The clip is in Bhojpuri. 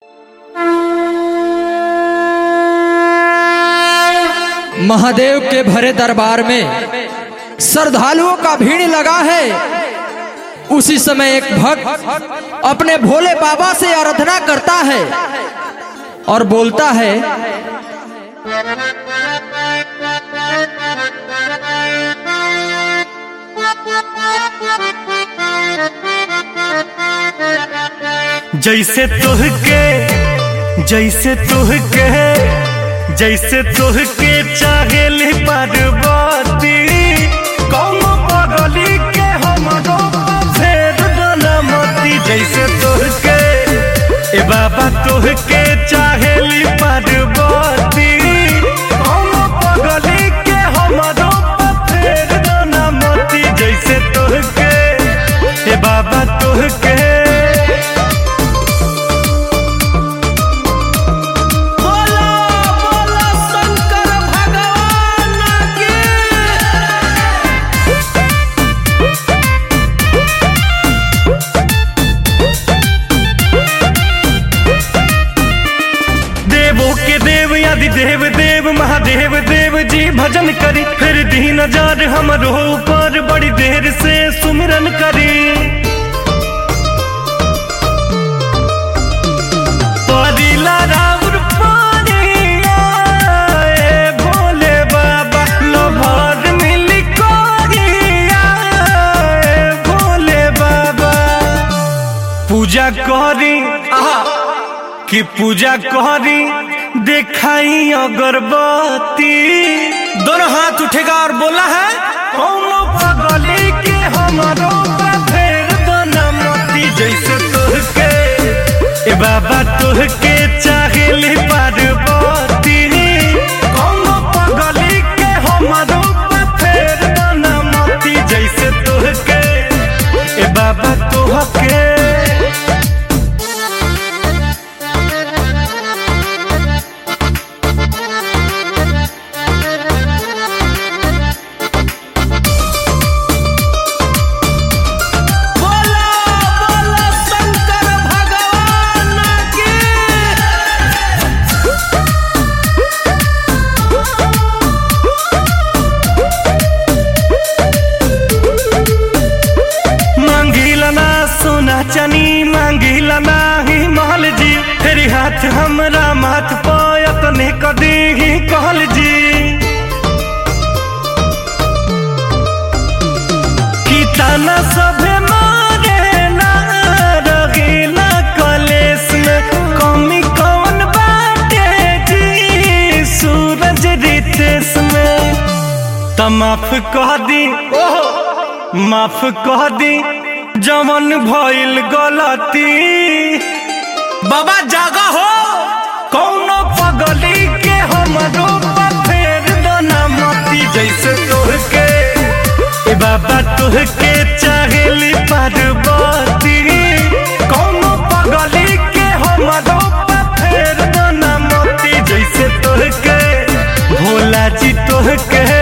महादेव के भरे दरबार में श्रद्धालुओं का भीड़ लगा है उसी समय एक भक्त अपने भोले बाबा से आराधना करता है और बोलता है जैसे तुहके जैसे तुहके जैसे तुहके चाहेली पार्वती कौन पगली के हमरो फेर डनमती जैसे तुहके ए बाबा तुहके चाहेली पार्वती कौन पगली के हमरो फेर डनमती जैसे तुहके ए बाबा तुहके बोला बोला शंकर भगवान की देवों के देव आदि देव देव महादेव देव जी भजन करी फिर दीन जार हमरो ऊपर बड़ी देर से सुमिरन करी परिला राउर पानिया, ए भोले बाबा लोभर मिली कोरिया, ए भोले बाबा पूजा करी आहा कि पूजा करी देखाई अगरबत्ती दोनों हाथ उठेगा और बोला है कौनो पगली के हमारो फेर मोती जैसे तुहके ए बाबा तुहके चाहेली पार्वती कौनो पगली के हमारो फेर मोती जैसे तुहके ए बाबा तुहके बोला बोला शंकर भगवान की मांगिला ना सोना चनी मांगिला ना ही महल जी तेरी हाथ हमरा माथ पायत ने कदी ही कहल जी कि ताना सभे मारे ना रगीला कलेस में कमी कौन बाटे जी सूरज रितेश में त माफ कह दी माफ कह दी जवन भइल गलती बाबा जागा हो कौनो पगली के हमरो फेर दना मती जैसे तोहके ए बाबा तोहके चाहेली पार्वती कौनो पगली के हमरो फेर दना मती जैसे तोहके भोला जी तोहके